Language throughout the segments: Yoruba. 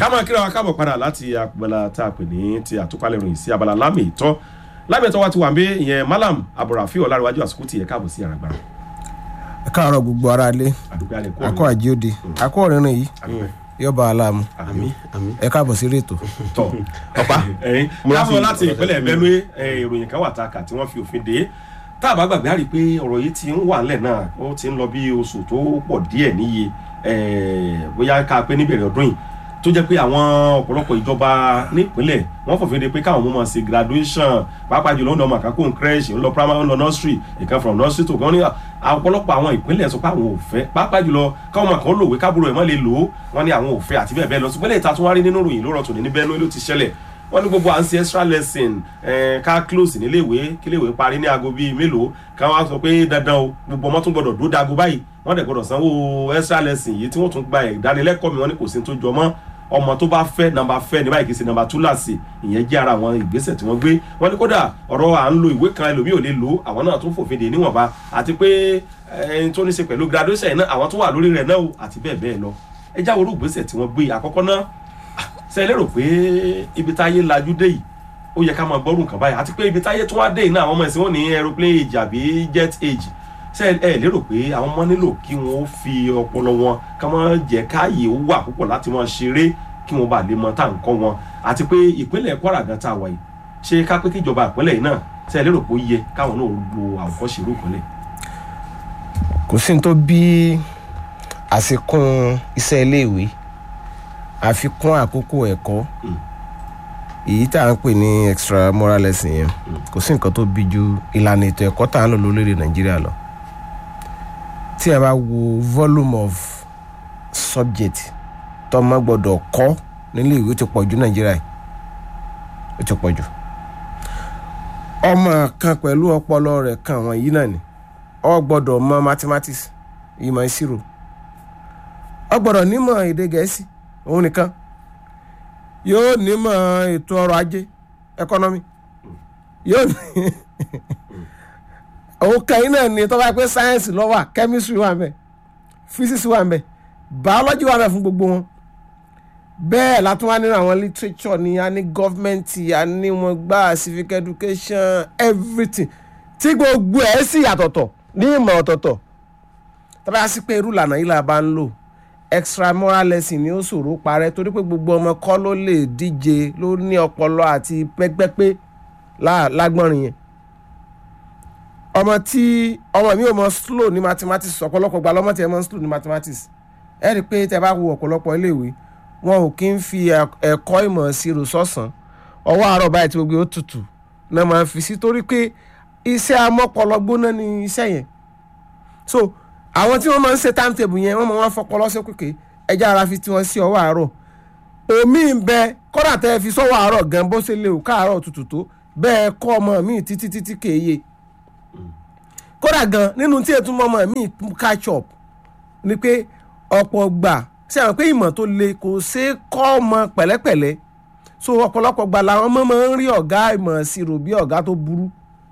ká máa kíra wa káàbọ̀ padà láti abala tá a pè ní ti àtúpalẹ̀ ìròyìn sí abala lámì ìtọ́ lámì ìtọ́ wa ti wà ń bẹ ìyẹn malam abdulrafi ọ̀làríwájú àsìkò tiẹ̀ káàbọ̀ sí àràgbà ẹ káàárọ̀ gbogbo ara lé àdúgbò alẹ́ kú akọ àjíòde akọ ọ̀rìnrìn yìí yọba aláàmú àmì ẹ káàbọ̀ sí rétò. tọ ọpa ẹyin káàbọ̀ láti ìpínlẹ̀ benue ẹ, ìròyìn kan wà tá a kà tí wọ́n fi òfin dé tá a bá gbàgbé àrí pé ọ̀rọ̀ yìí ti ń wà nílẹ̀ náà ó ti ń lọ bí oṣù tó pọ̀ díẹ̀ níye ẹ, bóyá ká pé níbẹ̀rẹ̀ ọdún yìí tó jẹ́ pé àwọn ọ̀pọ̀lọpọ̀ ìjọba nípínlẹ̀ wọ́n fòfin de pé káwọn ọmọ máa ṣe graduation pàápàá jùlọ ń lọ màkàkó crèche ń lọ primary ń lọ nursery ìkan from nursery to kan ní ọ̀pọ̀lọpọ̀ àwọn ìpínlẹ̀ sọ pé àwọn ò fẹ́ pàápàá jùlọ káwọn ọmọ kan lòwe kábúrò ẹ̀ mọ́ lè lò ó wọ́n ní àwọn ò fẹ́ àti bẹ́ẹ̀ bẹ́ẹ̀ lọ ṣùgbọ́n lè ta tún wá rí nínú ìròyìn lórọ̀ tòní ní Benue ló ti ṣẹlẹ̀ wọ́n ní gbogbo à ń ṣe extra lesson eh, ká close níléèwé kíléèwé parí ní aago bíi mélòó ká wá sọ pé dandan o gbogbo ọmọ tún gbọdọ̀ dó dago báyìí wọ́n dẹ̀ gbọdọ̀ sanwó extra lesson yìí tí wọ́n tún gba ìdánilẹ́kọ̀ọ́ mi wọ́n ní kò sí ní tó jọ mọ́ ọmọ tó bá fẹ́ nàmbà fẹ́ ní báyìí kì í ṣe nàmbà túláàsì ìyẹn jẹ́ ara àwọn ìgbésẹ̀ tí wọ́n gbé wọ́n ní kódà ọ̀rọ̀ à ń lo ìwé kan ẹlòmíì ò lè lò àwọn náà tún fòfin dè níwọ̀nba àti pé ẹni tó ní ṣe pẹ̀lú graduation yìí náà àwọn tó wà lórí rẹ̀ náà o àti bẹ́ẹ̀ bẹ́ẹ̀ lọ ẹ jáwọ́ orú ìgbésẹ̀ tí wọ́n gbé àkọ́kọ́ náà ṣe é lérò pé ibi táyé lajú dé yìí ó yẹ ká máa gbọ́rù nǹkan báyìí àti pé ibi táyé tún wá dé yìí náà àwọn ọmọ ẹ̀sìn wọn ní aeroplane age àbí jet age ṣe ẹ lérò pé àwọn ọmọ nílò kí wọn ó fi ọpọlọ wọn ká máa jẹ káàyè ó wà púpọ̀ láti máa ṣeré kí wọn bá lè mọ tá à ń kọ́ wọn àti pé ìpínlẹ̀ Kwara gan tá a wà yìí ṣé ká pé kíjọba ìpínlẹ̀ yìí náà ṣe ẹ lérò pé ó yẹ káwọn náà lo àwòkọ́ṣe irú ìpínlẹ̀. kò sí ní tó bí àfikún iṣẹ́ iléèwé àfikún àkókò ẹ̀kọ́ Mm. èyí tá à ń pè ní extra moral lesson yẹn kò sí nǹkan tó bí ju ìlànà ètò ẹ̀kọ́ tá à ń lò lórílẹ̀ Nàìjíríà lọ tí a bá wo volume of subject tọmọ gbọ́dọ̀ kọ́ nílé ìwé ti pọ̀ jù Nàìjíríà yìí ó ti pọ̀ jù ọmọ kan pẹ̀lú ọpọlọ rẹ̀ kan àwọn yìí náà ni ó gbọ́dọ̀ mọ̀ mathematics ìmọ̀ ìṣirò ó gbọ́dọ̀ nímọ̀ èdè Gẹ̀ẹ́sì òun nìkan yóò nímọ̀ ètò ọrọ̀ ajé economy yóò ní òun kan yìí náà ni tó bá pẹ́ science ló wà chemistry wà ńbẹ̀ physics wà ńbẹ̀ biology wà ńbẹ̀ fún gbogbo wọn bẹ́ẹ̀ látún wá nínú àwọn literature ni a ní government a ní wọn gbá civic education everything tí gbogbo ẹ̀ sì yàtọ̀tọ̀ ní ìmọ̀ ọ̀tọ̀ọ̀tọ̀ tọ́ba yá sí pé irú ìlànà yìí la bá ń lò extra moral lesson ni ó ṣòro parẹ́ torí pé gbogbo ọmọ kọ́ ló lè díje ló ní ọpọlọ àti pẹ́pẹ́pẹ́ lá- lágbọ́nrin yẹn ọmọ tí ọmọ mi ò mọ slow ní mathematics ọ̀pọ̀lọpọ̀ gba lọ́mọ tí ẹ mọ slow ní mathematics ẹ rí i pé tẹ bá wo ọ̀pọ̀lọpọ̀ iléèwé wọn ò kí ń fi ẹ- ẹ̀kọ́ ìmọ̀ ìṣirò sọ̀sán ọwọ́ àárọ̀ báyìí tí gbogbo ó tutù náà máa ń fi sí torí pé iṣẹ́ amọ́pọlọ gbóná ni iṣẹ́ yẹn so àwọn tí wọ́n máa ń ṣe timetable yẹn wọ́n máa wá fọpọlọ sí kékeré ẹja ara fi tiwọn sí ọwọ́ àárọ̀ omi ń bẹ kọ́dà tẹ́ ẹ fi sọ́wọ́ àárọ̀ gan bó ṣe lè ò káàárọ̀ tutù tó bẹ́ẹ̀ kọ́ ọmọ mi títí títí kéye kódà gan nínú tí ètò ọmọ mi catch up ni pé ọ̀pọ̀ gbà ṣe àwọn pé ìmọ̀ tó le kò ṣeé kọ́ ọmọ pẹ̀lẹ́pẹ̀lẹ́ so ọ̀pọ̀lọpọ̀ gbà làwọn ọmọ máa ń rí ọ̀gá ìmọ̀ ìṣirò bí ọ̀gá tó burú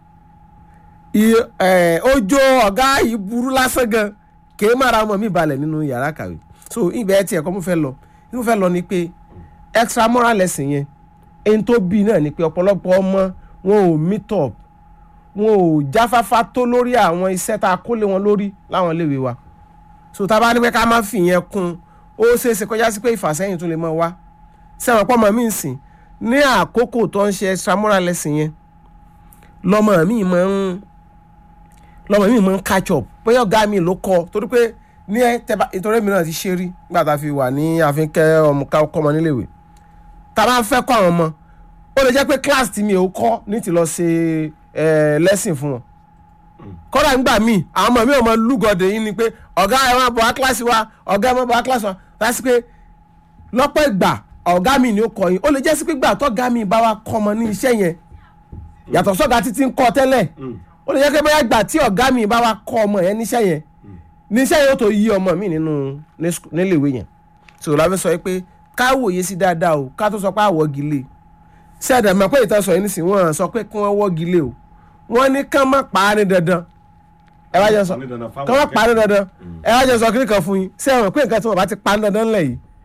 iye ẹ ojo ọ̀gá yìí burú lásán gan kèé mára ọmọ mi balẹ̀ nínú yàrá kàwé so ibẹ̀ tí ẹ̀kọ́ mo fẹ́ lọ mo fẹ́ lọ ni pé extra moral lesson yẹn ẹni tó bí náà ni pé ọ̀pọ̀lọpọ̀ ọmọ wọn ò meet up wọn ò jáfáfá tó lórí àwọn iṣẹ́ tá a kó lé wọn lórí láwọn iléèwé wa so tá a bá ní pé ká má fi yẹn kún ó ṣeé ṣe kọjá sí pé ìfàsẹ́yìn tún lè mọ́ wá sẹ́wọ̀n pọ́ mọ́ mi sìn ní àkókò tó ń ṣe extra moral lesson yẹn lọ́mọ mi máa ń lọ́mọ mi máa ń catch up bóyá ọ̀gá mi ló kọ́ torí pé ní ẹ tẹ́bá ìtọ́rẹ́ mi náà ti ṣe rí nígbà tá a fi wà ní àfikẹ́ ọmọ ká kọ́ ọmọ níléèwé tá a bá ń fẹ́ kọ́ àwọn ọmọ ó lè jẹ́ pé class tí mi ò kọ́ ní ti lọ ṣe ẹ̀ lesson fún wọn kọ́dà nígbà míì àwọn ọmọ mi ò mọ lúgọ̀dẹ̀ yìí ni pé ọ̀gá ẹ̀ máa bọ̀ wá kíláàsì wa ọ̀gá ẹ̀ máa bọ̀ wá kíláàsì wa láti pé lọ́pọ̀ ìgbà ọ̀gá mi ni ó kọ́ yín ó lè jẹ́ sí pé gbà tọ́gá mi bá wa kọ́ ọmọ ní iṣẹ́ yẹn yàtọ̀ sọ́gà títí ń kọ́ tẹ́lẹ̀ ó lè jẹ́ pé bóyá gbà tí ọ̀gá mi bá wa kọ́ ọmọ yẹn níṣẹ́ yẹn níṣẹ́ yẹn ó tó yí ọmọ mi nínú ní sku- níléèwé yẹn sọ̀rọ̀ la fi sọ pé ká wòye sí dáadáa o ká tó sọ pé àwọ̀gì lè ṣé ẹ̀dá mọ̀ pé ìtàn sọ yìí nísìnyí wọ́n sọ pé kí wọ́n wọ́gi lé o wọ́n ní kán má pa á ní dandan ẹ wá jẹ́ sọ kán má pa á ní dandan ẹ wá jẹ́ sọ kíní kan fún yín ṣé ẹ mọ̀ pé nǹkan tí wọ́n bá ti pa á ní dandan lẹ̀ yìí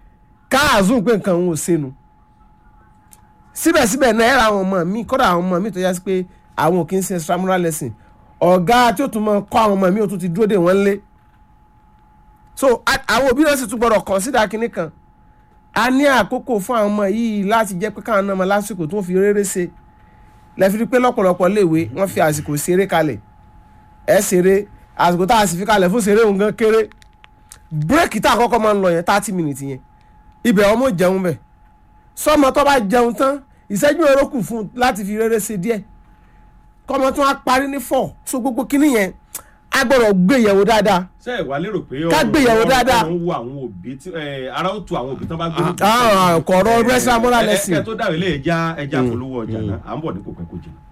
káàzùn pé nǹkan òun ò senu síbẹ̀síbẹ̀ náà ẹ̀rọ àwọn ọmọ mi kọ́dà àwọn ọmọ mi tó yá sí pé àwọn ò kí ń ṣe extramural lesson ọ̀gá tí ó tún mọ kọ́ àwọn ọmọ mi ò tún ti dúró dè wọ́n lé so a- àwọn òbí náà sì tún gbọ́dọ̀ consider kinní kan a ní àkókò fún àwọn ọmọ yìí láti jẹ́ pé káwọn náà mọ lásìkò tó ń fi rere ṣe lẹ́fi rí pé lọ́pọ̀lọpọ̀ léèwé wọ́n fi àsìkò ṣeré kalẹ̀ ẹ̀ ṣeré àsìkò tá a sì fi kalẹ̀ fún ṣeré òun gan kéré bírèkì tá a kọ́kọ́ máa ń lọ yẹn thirty minutes yẹn ibẹ̀ ọmọ jẹun bẹ̀ sọmọ tó bá jẹun tán ìṣẹ́jú ẹ̀rọ kù fún un láti fi rere ṣe díẹ̀ kọ́mọ tó wá parí ní four so gbogbo kinní yẹn a gbọ́dọ̀ gbé yẹ̀wò dáadáa ṣé ẹ wá lérò pé Ká gbéyàwó dáadáa. ọ̀rọ̀ ń wo àwọn òbí tí ẹ, ara ó tu àwọn òbí tán bá gbé. Ah, ah, kọ̀ọ̀rọ̀ extramural lesson. ẹ ẹ tó dàrú ilé ẹja ẹja polówó ọjà náà à ń bọ̀ ní kò pẹ́ kò jìnnà.